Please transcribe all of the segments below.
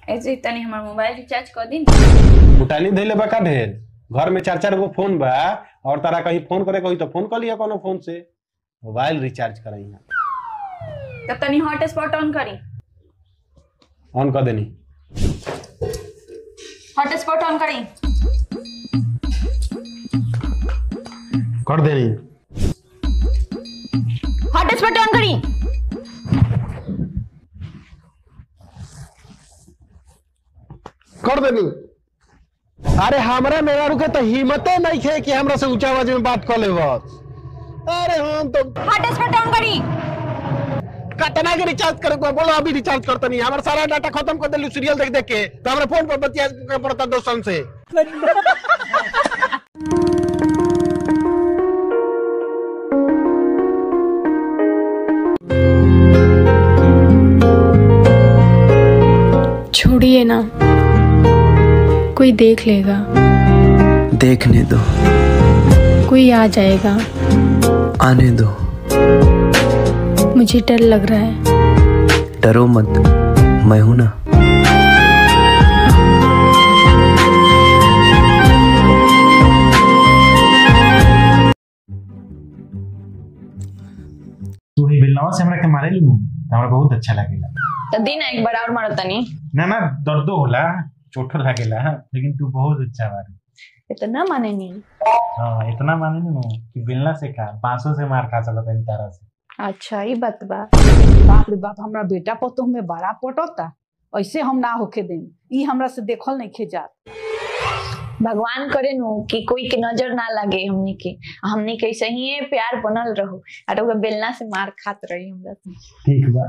ऐसे तनी हमार मोबाइल रिचार्ज कर दी ना बुटानी धैले बा का ढेर घर में चार चार गो फोन बा और तारा कहीं फोन करे कही तो फोन कर लिया कोनो फोन से मोबाइल रिचार्ज कराई तब तनी हॉटस्पॉट ऑन करी ऑन कर देनी हॉटस्पॉट ऑन करी कर देनी हॉटस्पॉट ऑन करी कर देनी अरे हमरा मेरा रुके तो हिम्मते नहीं है कि हमरा से ऊंचा आवाज में बात कर ले बस अरे हम तो हॉटस्पॉट ऑन करी कतना के रिचार्ज करे को बोलो अभी रिचार्ज करता नहीं हमारा सारा डाटा खत्म कर देलू सीरियल देख देख के तो हमरा फोन पर बतिया के पड़ता दोस्तन से छोड़िए ना कोई देख लेगा देखने दो कोई आ जाएगा आने दो मुझे डर लग रहा है डरो मत मैं हूं ना तू ही बिलनवा से हमरा के मारे लू तो हमरा बहुत अच्छा लागेला तो दिन एक बार और मारो तनी ना ना दर्दो होला चोटो लागेला लेकिन तू बहुत अच्छा बारी इतना माने नहीं हाँ इतना माने नु कि बिलना से का बांसों से मार खा सकत है तारा से अच्छा ये बात बा बाप रे बाप हमरा बेटा पतोह में बड़ा पटता ऐसे हम ना होके देम ई हमरा से देखल नहीं खे जात भगवान करे नु कि कोई के नजर ना लगे हमनी के हमनी के ऐसे ही प्यार बनल रहो और ओके बेलना से मार खात रही हमरा से ठीक बा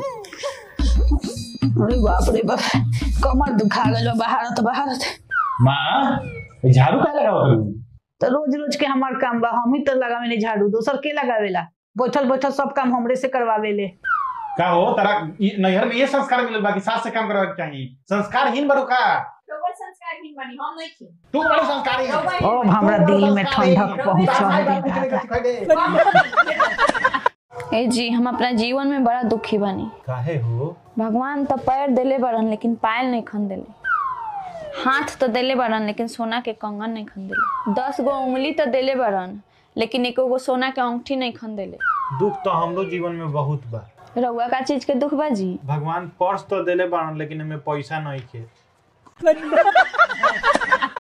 अरे बाप रे बाप कमर दुखा गल बाहर तो बाहर माँ ये झाड़ू का लगाओ तू तो रोज रोज के हमार काम बा हम ही तो लगावेले झाड़ू दोसर के लगावेला बैठल बैठल सब काम हमरे से करवावेले का हो तारा ये- नैहर में ये संस्कार मिलल बाकी सास से काम करवा के चाहिए संस्कारहीन बड़ो का तू बड़े संस्कारी है अब हमरा दिल में ठंडक पहुंचा दे ए जी हम अपना जीवन में बड़ा दुखी बनी काहे हो भगवान तो पैर देले बरन लेकिन पायल नहीं खन देले हाथ तो देले बरन लेकिन सोना के कंगन नहीं खन देले दस गो उंगली तो देले बरन लेकिन एको गो सोना के अंगूठी नहीं खन देले दुख तो हमरो जीवन में बहुत बा रउआ का चीज के दुख बाजी भगवान पर्स तो देले बाड़न लेकिन हमें पैसा नहीं के